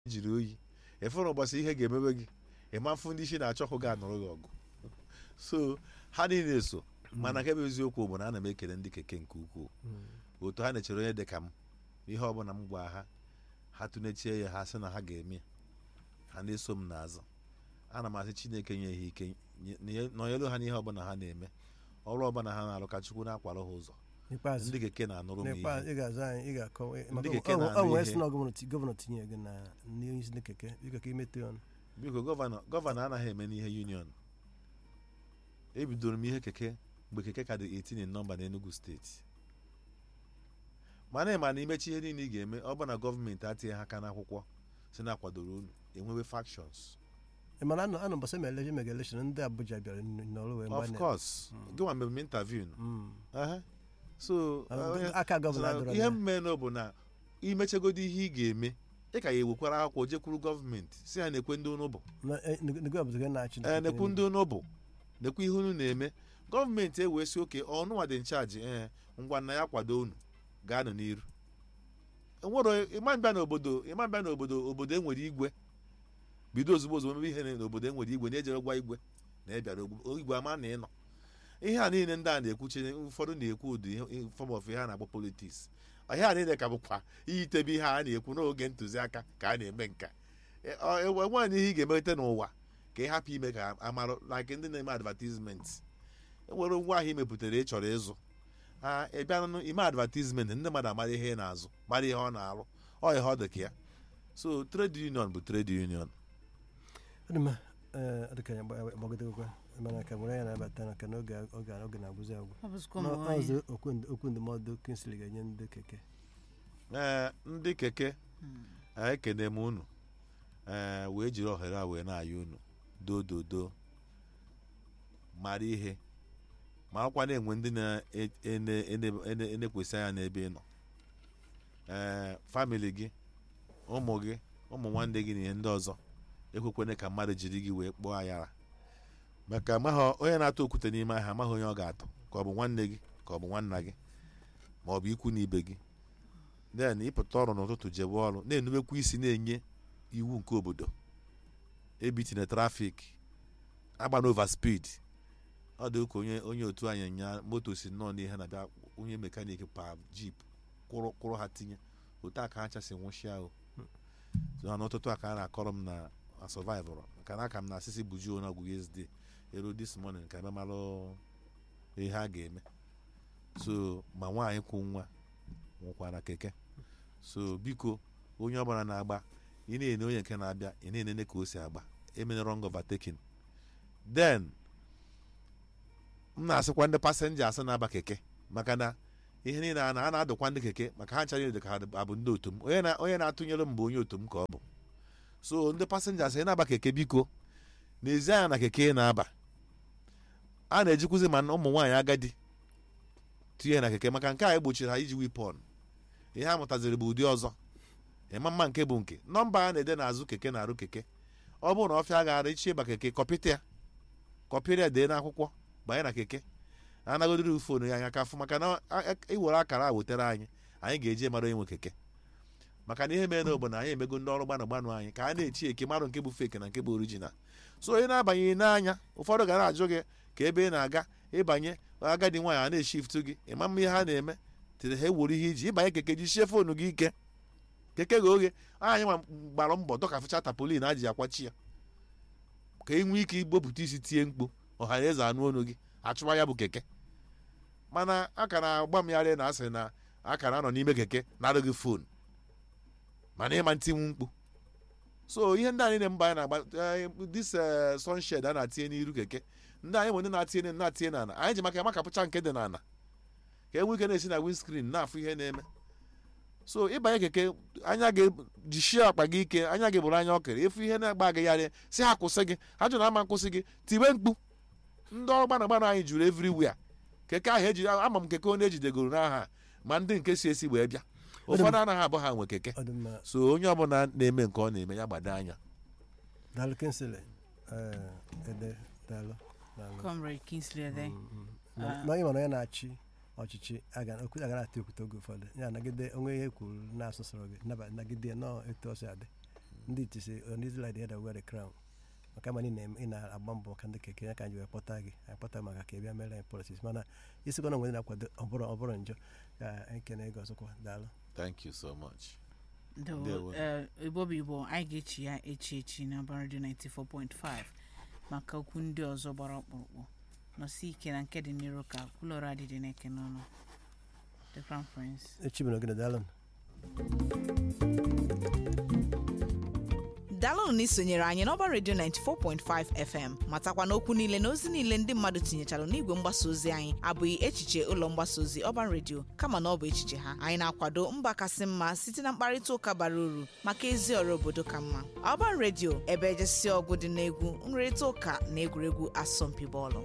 jiri oyi ịfụrụ ụbọchị ihe ga-emebe gị ịmafụ ndị isi na-achọ ọkụ ga-anụrụ gị ọgụ so ha niile so mana nke bụ eziokwu bụ na ana m ekele ndị keke nke ukwuu otu ha na-echere onye dị ka m ihe ọbụla m gwa ha ha tụnechie ya ha sị na ha ga-eme ha na-eso m n'azụ ana m asị chineke nye ha ike nye- nọnyelu ha n'ihe ọbụla ha na-eme ọrụ ọbụla ha na-arụ ka chukwu na-akwara ha ụzọ n'ikpeazụ ndị keke na-anụrụ m n'ikpeazụ ihe ị ga-aza anyị ị ga-akọwa Ndị maka keke ọ- na-anụ ọ nwere ihe. sị na gọvanọ ti- gọvanọ tinye gị na ndị isi ndị keke biko ka imetụ ya ọnụ biko gọvanọ gọvanọ anaghị eme n'ihe union ebidoro m ihe keke mgbe keke ka dị 18 in nọmba n'Enugu steeti mana ịma na imechi ihe niile ị ga-eme ọ bụ na gọọmenti atinye ha aka n'akwụkwọ si na akwadoro unu enwewe factions Ị mana anọ anọ mbọsị ma election mega election ndị Abuja bịara n- n'ọrụ wee of gbanye. course gịnwa mgbe m interview Mm. Aha. so Ah, onye- aka gọvanọ so, adọrọ ihe ya. mmenụ bụ na imechagodi ihe ị ga-eme ị ka ya ewekwara akwụkwọ jekwuru gọọmenti si ha na-ekwe ndị unu bụ Na- eh, nego- nego obodo gị na-achị ee ndị nekwu keke ndị unu bụ nekwu ihe unu na-eme gọọmenti ewee si oke ọnụnwa dị nchaji ee ngwa na ya kwado unu gaanụ n'iru enwero ịma mbịa n'obodo ịma mbịa n'obodo obodo enwere igwe bido ozugbo ozugbo mebe ihe n'obodo enwere igwe na-ejere gwa igwe na ịbịara ogbu- igwe ama na ịnọ ihe a niile ndị a na-ekwuchi ụfọdụ na-ekwu ụdị fọm of ihe a na-akpọ politiks ihe a niile ka bụkwa iyitebe ihe a na-ekwu n'oge ntụziaka ka a na-eme nka enweghị ihe ị ga-emelite n'ụwa ka ị hapụ ime ka amarụ like ndị na-eme advertisement enwere ngwa ahịa imepụtara ị chọrọ ịzụ ha ị bịa nụ ime advertisement ndị mmadụ amara ihe ị na-azụ mara ihe ọ na-arụ ọ ihe ọ dị ka ya so trade union bụ trade union Ọ dị mma, eh, ọ dị ka ya gba- gbagidekwa mana ka nwere ya na-abata na ka n'oge oge oge na-agwụzi agwụ ọ bụzikwa Na- ụmụ nwaanyị ọzọ okwu nd- okwu ndụmọdụ Kingsley ga-enye ndị keke ee ndị keke Mm. ekene m unu ee wee jiri ohere a wee na-ayọ unu dododo mara ihe marakwa na-enwe ndị na-enekwesị anya n'ebe ị nọ ee famili gị ụmụ gị ụmụ nwanne gị na ihe ndị ọzọ ekwekwana ka mmadụ jiri gị wee kpọọ ayara maka amaghị onye na-atụ okwute n'ime ahịa amaghị onye ọ ga-atụ ka ọ bụ nwanne gị ka ọ bụ nwanna gị ma ọ bụ ikwu na ibe gị then ịpụta ọrụ n'ụtụtụ jebe ọrụ na-enubekwa isi na-enye iwu nke obodo ebitina trafik agba over speed ọ dị ka onye onye otu anyị nya moto si nnọọ n'ihe na-abịa onye mekanik pa jip kwụrụ kwụrụ ha tinye otu a ka ha chasị nwụchịa o so na n'ụtụtụ a ka a na-akọrọ m na a survivor nka na aka m na asịsị bujuo na ọgwụ yesterday ero this morning ka ememalụ ihe a ga-eme so ma nwaanyị kwụ nwa nwụkwara keke so biko onye ọbụla na-agba ị na-ene onye nke na-abịa ị na-enene ka o si agba emene wrong overtaking then m na-asịkwa ndị passengers na-aba keke maka na ihe niile a na- a na-adụkwa ndị keke maka ha nchara dị ka ha abụ ndị otu m onye na- onye na-atụnyere m bụ onye otu m ka ọ bụ so ndị passengers ị na-aba keke biko n'ezi anya na keke ị na-aba a na-ejikwuzi ma ụmụ nwaanyị agadi tinye na keke maka nke a egbochiri ha iji wipon ihe a mụtaziri bụ ụdị ọzọ ịma mma nke bụ nke nọmba a na-ede n'azụ keke na-arụ keke ọ bụrụ na ọfịa gara ichi ịba keke kọpịta ya kọpịrị ya dee n'akwụkwọ banye na keke anagodiri fonu ya anya ka fụ maka na a- a- iwere akara a wetere anyị anyị ga-eji mara onye nwe keke maka na ihe mere n'obodo na anyị emego ndị ọrụ gbanụ gbanụ anyị ka a na-echi eke marụ nke bụ feke na nke bụ orijinal so onye na-abanye n'anya ụfọdụ ga na-ajụ gị ka ebe ị na-aga ịbanye agadi nwaanyị a na-eshiftu gị ịma mma ihe ha na-eme tiri ha ewuru ihe iji ịbanye keke jichie fonu gị ike keke ghe oghe anyị nwa gbara mbọ dọkafụcha tapolin a ji akwachi ya ka ị nwee ike igbopụta isi tie mkpu ọha na eze anụ ọnụ gị achụwa ya bụ keke mana a ka na-agba m yarị na asị na a ka na-anọ n'ime keke na-arụ gị fon mana ịma ntinwu mkpu so ihe ndị anyị na-mba anyị na-agba eh, this eh, sunshed a na-atinye n'iru keke ndị anyị bụ ndị na-atinye na-atinye n'ala anyị ji maka ya makapụcha nke dị n'ala ka e nwee ike na-esi na windscreen na-afụ ihe na-eme so ịbanye keke anya gị jichie akpa gị ike anya gị bụrụ anya ọkere efu ihe na-agba gị yarị si ha kwụsị gị ha jụ na ama nkwụsị gị tiwe mkpu ndị ọrụ gbana gbana anyị juru everywhere keke ahụ eji ama m keke onye ejidegoro n'aha ma ndị nke si esi wee bịa ụfọdụ anaghị abụ ha nwe keke ọ dị mma so onye ọbụla na-eme nke ọ na-eme ya gbado anya daalụ Kingsley eh, ede daalụ daalụ Comrade Kingsley Ede. Mm, mm. Na- na onye mana onye na-achị ọchịchị aga- okwu agara ata ekwute oge ụfọdụ ya nagide onwe ihe kwuru na-asụsụrụ gị naba- nagide ya nọọ etu ọ si adị ndị iti si uh, ndị like the other wear the crown maka ma ị na- ị na-agba mbọ maka ndị keke ya ka anyị wee kpọta gị anyị kpọta maka ka ị bịa mere anyị policies mana isikwa na nwere na-akwado ọbụrụ ọbụrụ njọ ka anyị kene gị ọzọkwa daalụ thank you so much Ndewo. Ndewo. Eh, igbo bụ igbo anyị ga-echi ya echi echi na baradio 94.5 maka okwu ndị ọzọ gbara ọkpụrụkpụ nọsi ike na nke dị n'iru ka kwulọrọ adịdị n'eke n'ọnụ the crown prince echi mere ogene daalụ daalụnụ na isonyere anyị n'ọba redio 94.5 fm matakwa na okwu niile na ozi niile ndị mmadụ tinyechara n'igwe mgbasa ozi anyị abụghị echiche ụlọ mgbasa ozi ọba redio kama na ọ bụ echiche ha anyị na-akwado mba kasị mma site na mkparịta ụka bara uru maka ezi ọrụ obodo ka mma ọba redio ebe ejesi ọgụ dị n'egwu nrịrịta ụka na egwuregwu asọmpi bọọlụ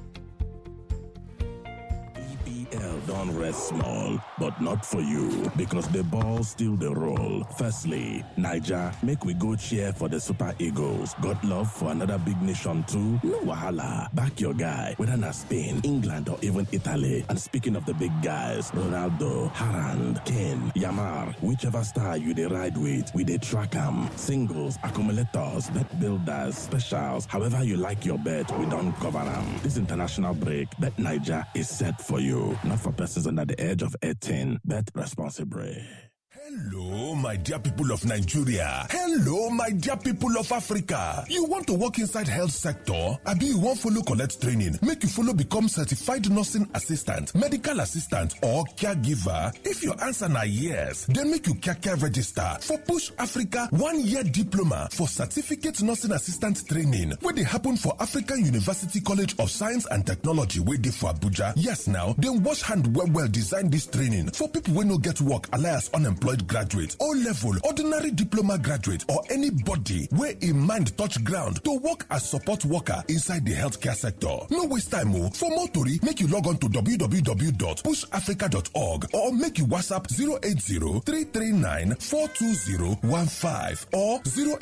EPL don't rest small, but not for you because the ball still the roll. Firstly, Niger, make we go cheer for the Super Eagles. Got love for another big nation too? No wahala. Back your guy, whether na Spain, England, or even Italy. And speaking of the big guys, Ronaldo, Harand, Kane, Yamar, whichever star you dey ride with, we dey track 'em. Singles, accumulators, bet builders, specials, however you like your bet, we don't cover 'em. This international break, Bet Niger is set for you. Not for persons under the age of 18. Bet responsibly. Hello, my dear people of Nigeria. Hello, my dear people of Africa. You want to work inside health sector? Abi you wan follow collect training make you follow become certified nursing assistant, medical assistant or caregiver? If your answer na yes, then make you kaka register for Push Africa one-year diploma for certificate nursing assistant training wey dey happen for African University College of Science and Technology wey dey for Abuja. Yes now, dem wash hand well well design dis training for people wey no get work alias unemployed graduate o level ordinary diploma graduate or anybody wey im mind touch ground to work as support worker inside di healthcare sector no waste time o for more tori make you log on to www.pushafrica.org or make you whatsapp 080-339-42015 or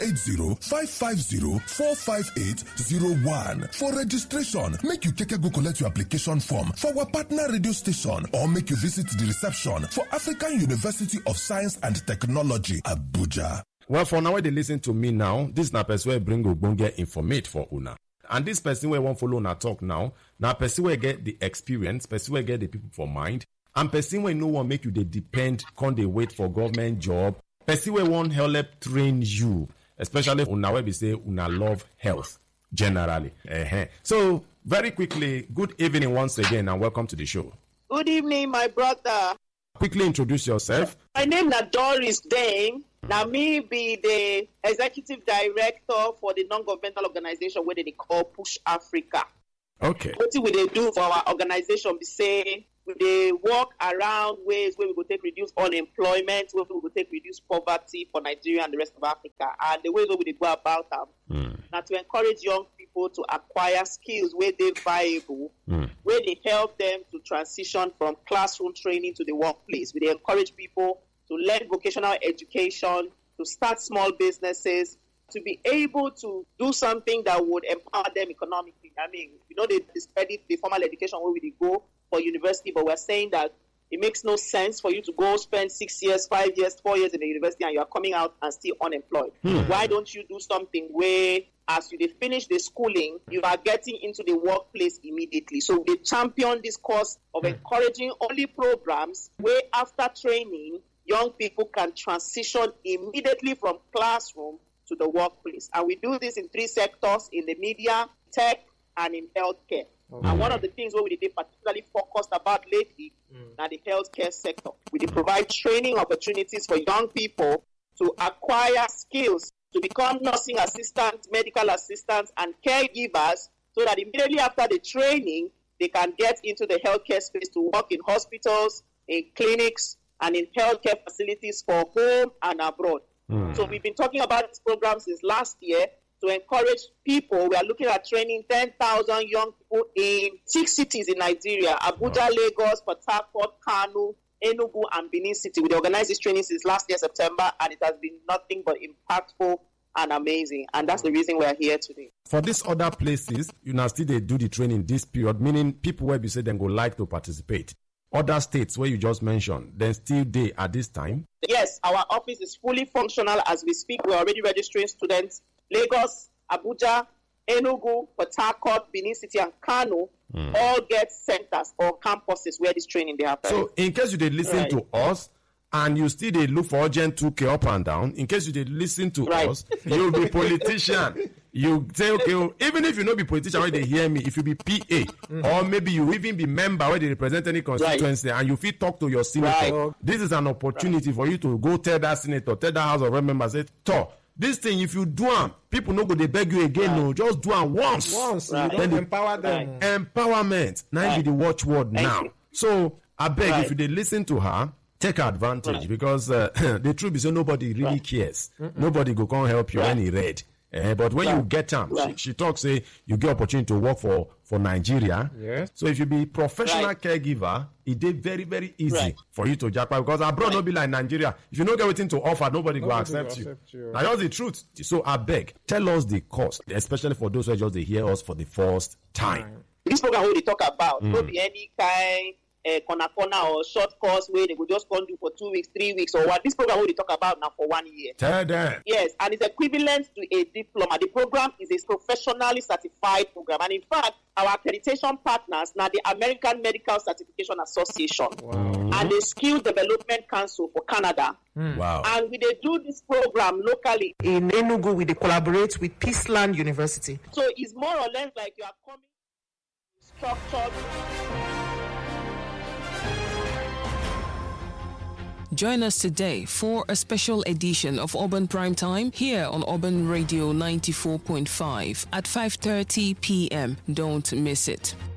080-550-45801 for registration make you keke go collect your application form for our partner radio station or make you visit the reception for African University of Science and Technology, Abuja. well for now wey dey lis ten to me now dis na person wey bring ogbonge informate for una and dis person wey wan follow una talk now na person wey get the experience person wey get the people for mind and person wey no wan make you dey depend come dey wait for government job person wey wan help train you especially una wey be say una love health generally uh so very quickly good evening once again and welcome to the show Good evening, my brother. quickly introduce yourself My name na Doris Dame. Na me be the executive director for the non-governmental organization wey dem dey call Push Africa. okay Wetin we dey do for our organization be say we dey work around ways wey we go take reduce unemployment, wey we go take reduce poverty for Nigeria and the rest of Africa. And the ways wey we dey go about am na to encourage young people to acquire skills wey dey viable wey dey help them to transition from classroom training to the workplace. We dey encourage people to learn vocational education, to start small businesses, to be able to do something that would empower them economically. I mean, you know, they discredit the formal education where we dey go for university, but we're saying that it makes no sense for you to go spend six years, five years, four years in the university and you are coming out and still unemployed. Why don't you do something where as you dey finish the schooling, you are getting into the workplace immediately. So they champion this course of encouraging only programs where after training, young people can transition immediately from classroom to the workplace. And we do this in three sectors in the media, tech, and in healthcare. And one of the things where we did particularly focused about lately na the healthcare sector. We did provide training opportunities for young people to acquire skills to become nursing assistants, medical assistants, and caregivers so that immediately after the training, they can get into the healthcare space to work in hospitals, in clinics, and in healthcare facilities for home and abroad. So we've been talking about this program since last year to encourage people. We are looking at training 10,000 young people in six cities in Nigeria Abuja, Lagos, Port Harcourt, Kano, Enugu, and Benin City. We organized this training since last year, September, and it has been nothing but impactful and amazing. And that's the reason we are here today. for these other places una still dey do the training this period meaning people wey be say dem go like to participate other states where you just mentioned, then still they at this time? Yes, our office is fully functional as we speak. We're already registering students. Lagos, Abuja, Enugu, Port Harcourt, Benin City, and Kano all get centers or campuses where this training they happen. So, in case you did listen Right. to us and you still did look for urgent 2K up and down, in case you did listen to Right. us, you'll be politician. You say, okay, oh, even if you not be politician where they hear me, if you be PA, or maybe you even be member where they represent any constituency and you feel talk to your senator, Right. this is an opportunity for you to go tell that senator, tell that House of Rep member, say, Toh, this thing, if you do am, people no go they beg you again, no, just do am once. Once Right. you Then don't the- empower them. empowerment na im be the watchword now you. so abeg Right. if you dey lis ten to her take advantage because uh, the truth be say nobody really cares nobody go come help you when e red Eh, but when you get am she, Right. she talk say you get opportunity to work for for nigeria Yes. so if you be professional Right. caregiver e dey very very easy Right. for you to japa because abroad no be like nigeria if you no get wetin to offer nobody, go Nobody go accept you accept you. na just the truth so abeg tell us the cost especially for those wey just dey hear us for the first time. this program wey we dey talk about no be any kind uh, corner corner or short course wey they go just come do for two weeks three weeks or what this program wey we dey talk about na for one year. Tell them. Yes, and it's equivalent to a diploma. The program is a professionally certified program, and in fact, our accreditation partners now the American Medical Certification Association and the Skill Development Council for Canada. Wow. And we dey do this program locally, in Enugu, we dey collaborate with Peaceland University. so it's more or less like you are coming structured. Join us today for a special edition of Urban Prime Time here on Urban Radio 94.5 at 5:30 p.m. Don't miss it.